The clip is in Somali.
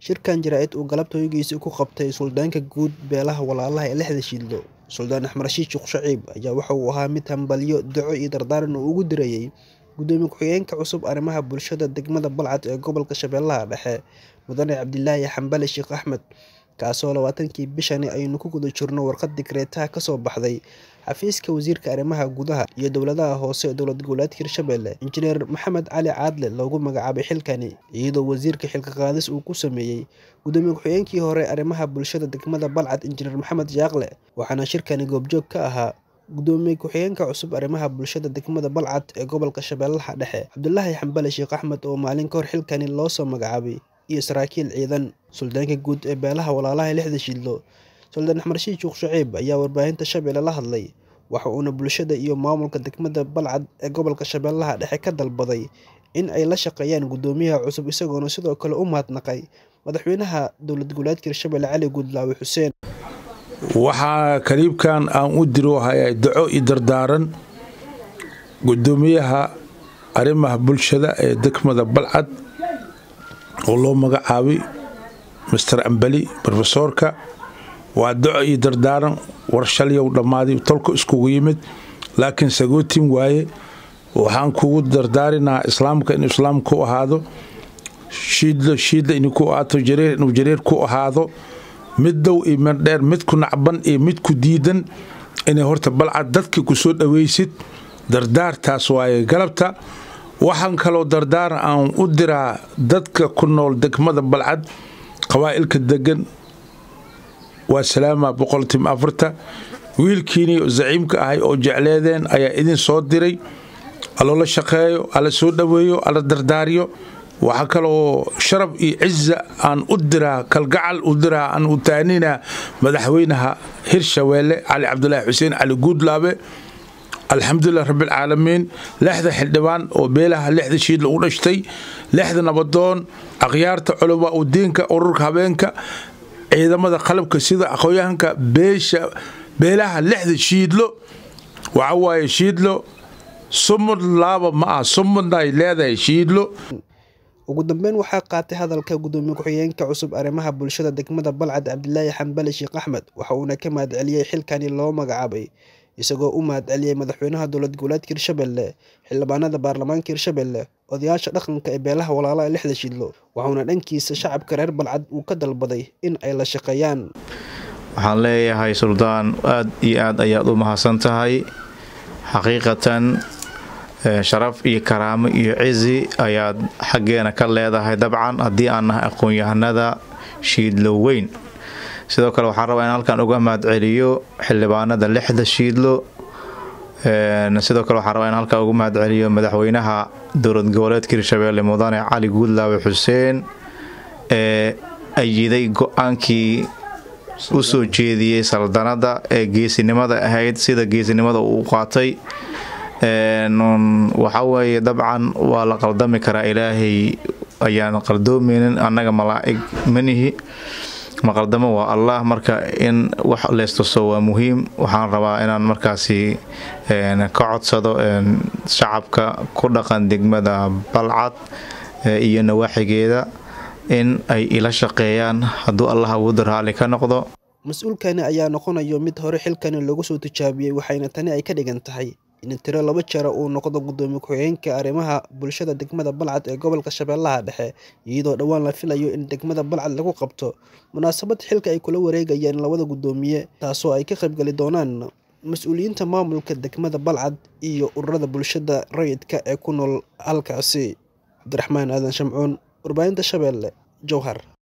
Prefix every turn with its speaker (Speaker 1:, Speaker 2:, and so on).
Speaker 1: shirkan jaraa'id uu galabta hoygiisa ku qabtay suldaanka guud beelaha walaalaha ee lixda shiidlo suldaan axmed rashiid sheekh shaciib ayaa waxa uu ahaa mid hambalyo duco iyo dardaaran uu ugu dirayey gudoomiye ku-xigeenka cusub arrimaha bulshada degmada balcad ee gobolka shabeellaha dhexe mudane cabdilaahi xambale sheekh axmed kaasoo labaatankii bishani aynu ku guda jirno warqad digreetaha kasoo baxday xafiiska wasiirka arrimaha gudaha iyo dowladaha hoose ee dowlad goboleedka hirshabelle injineer maxamed cali caadle loogu magacaabay xilkani iyadoo wasiirka xilka qaadis uu ku sameeyey gudoomiye ku-xigeenkii hore arrimaha bulshada degmada balcad injineer maxamed yaaqle waxaana shirkani goobjoog ka ahaa gudoomiye ku-xigeenka cusub arrimaha bulshada degmada balcad ee gobolka shabeellaha dhexe cabdulaahi xambale sheekh axmed oo maalin ka hor xilkani loosoo magacaabay iyo saraakiil ciidan suldaanka guud ee beelaha walaalaha lixda shiidlo suldaan axmed rashiid sheekh shaciib ayaa warbaahinta shabeelle la hadlay waxa uuna bulshada iyo maamulka degmada balcad ee gobolka shabeellaha dhexe ka dalbaday in ay la shaqeeyaan gudoomiyaha cusub isagoona sidoo kale u mahadnaqay madaxweynaha dowlad goboleedka hirshabelle cali guudlaawe xuseen
Speaker 2: waxaa kaliibkan aan u diro hayaa daco iyo dardaaran gudoomiyaha arrimaha bulshada ee degmada balcad oo loo magacaabay master ambali rofesoorka waa daco iyo dardaaran war shalyow dhammaaday tolka iskugu yimid laakiin sagootin waaye waxaan kugu dardaarinaa islaamka inuu islaam ku ahaado shiidlo shiidla inuu ku ahaato jareer inuu jareer ku ahaado mid dow iyo mid dheer mid ku nacban iyo mid ku diidan inay horta balcad dadka ku soo dhawaysid dardaartaas waaye galabta waxaan kaloo dardaaran aan u diraa dadka ku nool degmada balcad qabaa'ilka degan waa salaama boqoltim afarta wiilkiinii zaciimka ahay oo jecleedeen ayaa idin soo diray aloola shaqeeyo alla soo dhoweeyo alla dardaariyo waxaa kaloo sharaf iyo ciza aan u diraa kalgacal u diraa aan u taaninaa madaxweynaha hirshabeelle cali cabdulaahi xuseen cali guudlaabe alxamdulilah rabbilcaalamiin lixda xildhibaan oo beelaha lixda shiidla u dhashtay lixda nabadoon akhyaarta culama u diinka ururka habeenka ciidamada qalabka sida aqoonyahanka beesha beelaha lixda shiidlo waxa waaye shiidlo sumud laaba ma ah sumudnaay leedahay shiidlo
Speaker 1: ugu dambeyn waxaa qaatay hadalka gudoomiye ku-xigeenka cusub arrimaha bulshada degmada balcad cabdilaahi xambale sheekh axmed waxa uuna ka mahadceliyey xilkani loo magacaabay isagoo u mahadceliyey madaxweynaha dowlad goboleedka hirshabelle xildhibaanada baarlamaanka hirshabelle odayaasha dhaqanka ee beelaha walaalaha lixda shiidlo waxauna dhankiisa shacabka reer balcad uu ka dalbaday in ay la shaqeeyaan
Speaker 3: waxaan leeyahay suldaan aad iyo aad ayaad u mahadsan tahay xaqiiqatan sharaf iyo karaamo iyo cizi ayaad xaggeena ka leedahay dabcan haddii aan nahay aqoon-yahanada shiidlo weyn sidoo kale waxaan rabaa in halkan uga mahadceliyo xildhibaanada lixda shiidlo sidoo kale waxaan rabaa in halkan uga mahadceliyo madaxweynaha dowlad goboleedka hirshabeelle mudane cali guudlaawe xuseen ee ayiday go-aankii u soo jeediyey saldanada ee geesinimada ahayd sida geesinimada uu qaatay waxa weeye dabcan waa la qaldami karaa ilaahay ayaan qaldoomaynin annaga malaa'ig manihi maqaldamo waa allah marka in wax leestuso waa muhiim waxaan rabaa inaan markaasi ka codsado shacabka ku dhaqan degmada balcad iyo nawaaxigeeda in ay ila shaqeeyaan hadduu allah awoodda raalli ka noqdo
Speaker 1: mas-uulkani ayaa noqonayo mid hore xilkani loogu soo tijaabiyey waxayna tani ay ka dhigan tahay in tiro laba jara uu noqdo gudoomiye ku-xigeenka arrimaha bulshada degmada balcad ee gobolka shabeellaha dhexe iyadoo dhowaan la filayo in degmada balcad lagu qabto munaasabad xilka ay kula wareegayaan labada gudoomiye taasoo ay ka qaybgali doonaan mas-uuliyiinta maamulka degmada balcad iyo ururada bulshada rayidka ee ku nool halkaasi cabdiraxmaan aadan shamcuun warbaahinta shabeelle jowhar